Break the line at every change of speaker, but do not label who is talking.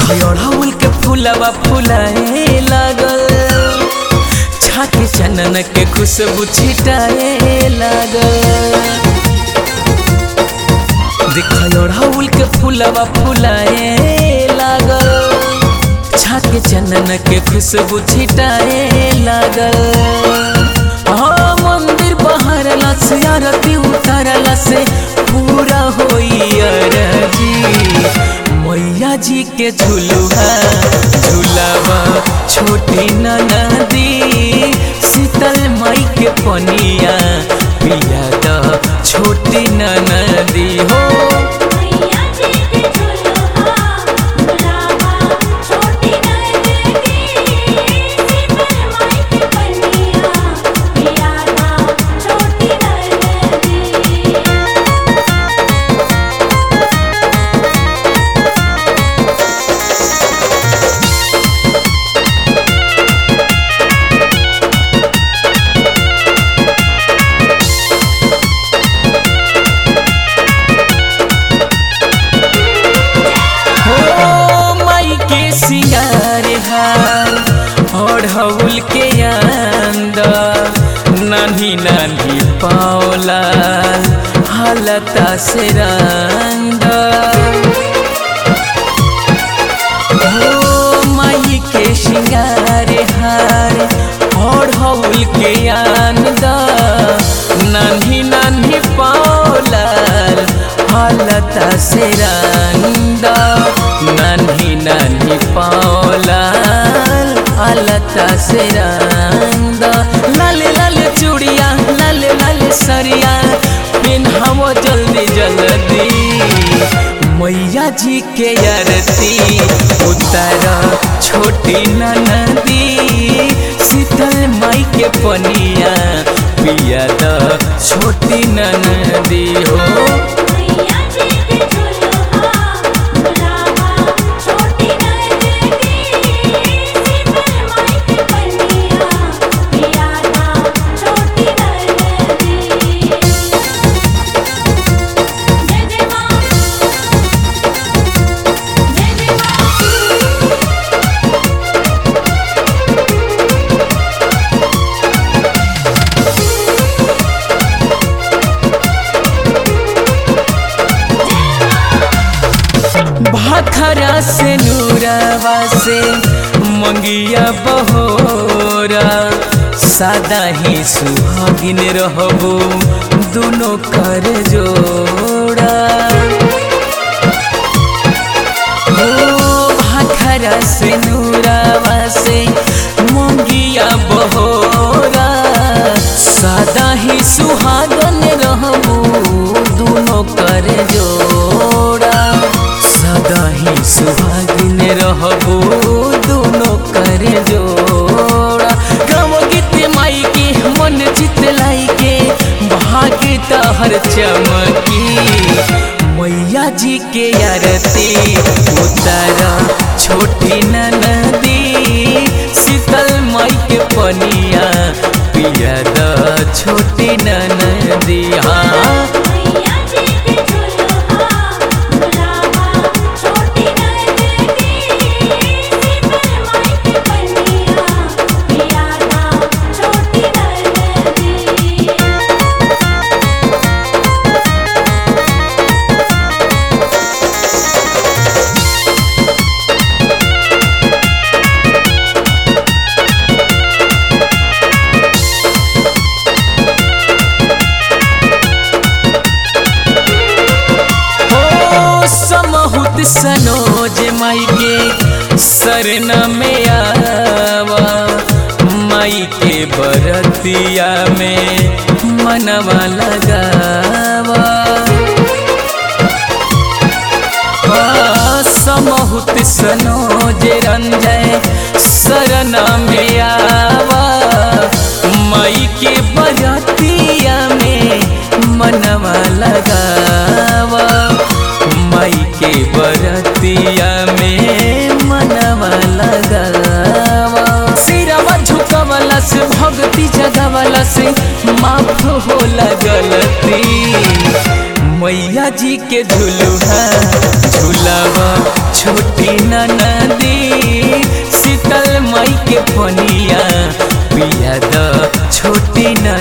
अड़हुल के फूलवा फुलाए लागल छाके चनन के खुशबू छिटाए लागल देख अड़हुल के फूलवा फुलाए लागल छाके चनन के खुशबू छिटाए लागल हाँ मंदिर बहारला से आरती उतारला से पूरा होई अरजी मैया जी के झुलुआ झुलावा छोटी नदी शीतल माई के पनिया पिया द छोटी नदी हो
मैया जी के झुलुआ झुलावा छोटी नदी शीतल माई के बनिया पिया दा छोटी नदी
हो माई के सिंगार हार और हवुल के अंदर नानी नानी पाओला हालता से रंग हो माई के सिंगार हार और हवुल के अंदर नानी नानी पाओला हालता से रंग नानी नानी पाओला हालता से रंग लाल लाल चूड़िया लाल लाल सरिया पिन्हावो जल्दी जल्दी मैया जी के आरती उतर छोटी नदी शीतल माई के पनिया पिया द छोटी नदी हो
मैया जी के झुलुआ झुलावा छोटी नदी शीतल माई के बनिया पिया दा छोटी नदी जय जय मां जय जय मां
भाखरा से नूरावा से मंगिया बहोरा सादा ही सुहागिन रहबो दोनों कर जोड़ा हो भाखरा से नूरावा से मंगिया बहोरा सादा ही सुहागन रहबो दोनों कर जोड़ा सदा ही सुहागिन रहबो दोनों कर जोड़ा गाँव गीत माई के मन चित लाई के भाग्य हर चमकी मैया जी के आरती उतारा छोटी नदी शीतल माई के पनिया पिया द छोटी नदी हाँ
मैया जी के झुलुआ झुलावा छोटी नदी शीतल माई के बनिया पिया दा छोटी नदी
हो समहुत सनोज माई के सरना में आवा माई के बरतिया में मनवा लगावा हाँ, समहुत सनोज रंजय सरना में आवा माई के बरतिया में मनवा लगावा माई के बरतिया में मनवा लगावा सिरवा झुकवला से भक्ति जगवला से माफ होला गलती मैया जी के झुलुहा झुलावा छोटी नदी शीतल मई के पनिया पिया द छोटी न